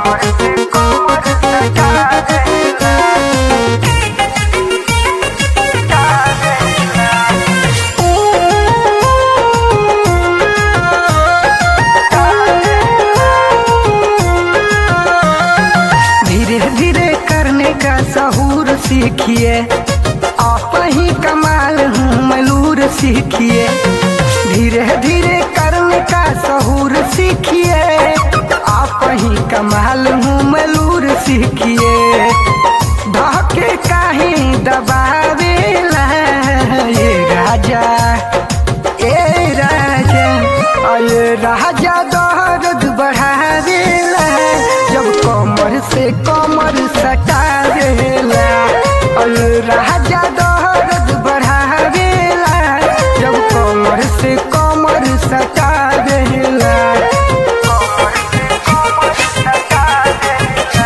धीरे धीरे करने का सहूर सीखिए आप ही कमाल हूँ मलूर सीखिए धीरे धीरे करने का सहूर सीखिए आप ही कमाल हूँ मलूर सीखिए धके काहे दबावेला ये राजा ए राजा अये राजा दर्द बढ़ावेला जब कमर से कमर सटावेला अये राजा दर्द बढ़ावेला जब कमर से कमर सटावेला कमर से कमर सटावेला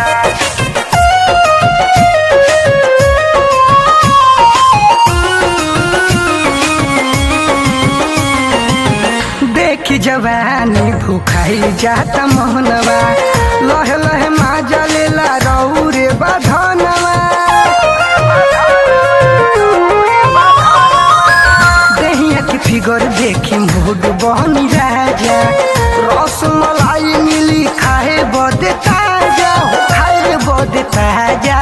देखी जवानी भूखाई जाता मोहनवा लह लह माजा लेला रौरे बधनवा देहिया की फिगर देखी मूड बहनी राजा रस मलाई मिली खाए बदे ताजा हो खाए बदे ताजा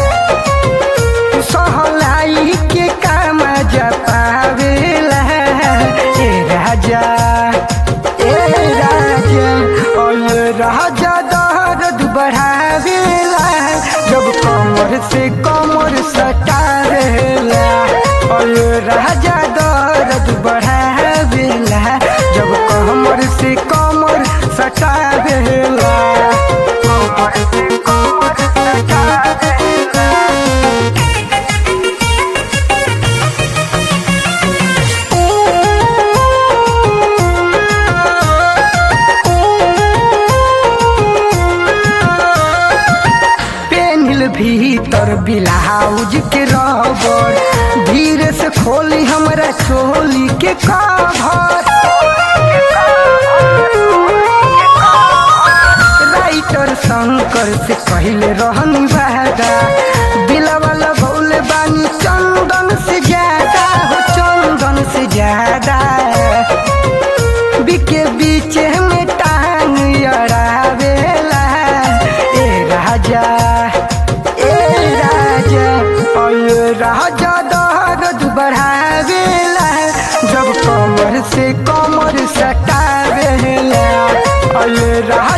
सहलाई के काम जपावेला ए राजा ए राजा ओ ये राजा दर्द बढ़ावेला जब कमर से कमर सटावेला ओ ये राजा दर्द बढ़ावेला जब कमर से कमर सटावेला कमर से कमर सटावेला पेनिल भीतर ब्लाउज के रबर धीरे से खोली हमरा चोली के कवर राइटर शंकर से कहले रहनी वादा दिलवा लगौले बानी चंदन से ज्यादा हो चंदन से ज्यादा बिके बीच में टांग अड़ावेला ए राजा ए राजा ओ ये राजा दर्द बढ़ावेला जब कमर से कमर सटावेला ओ ये राजा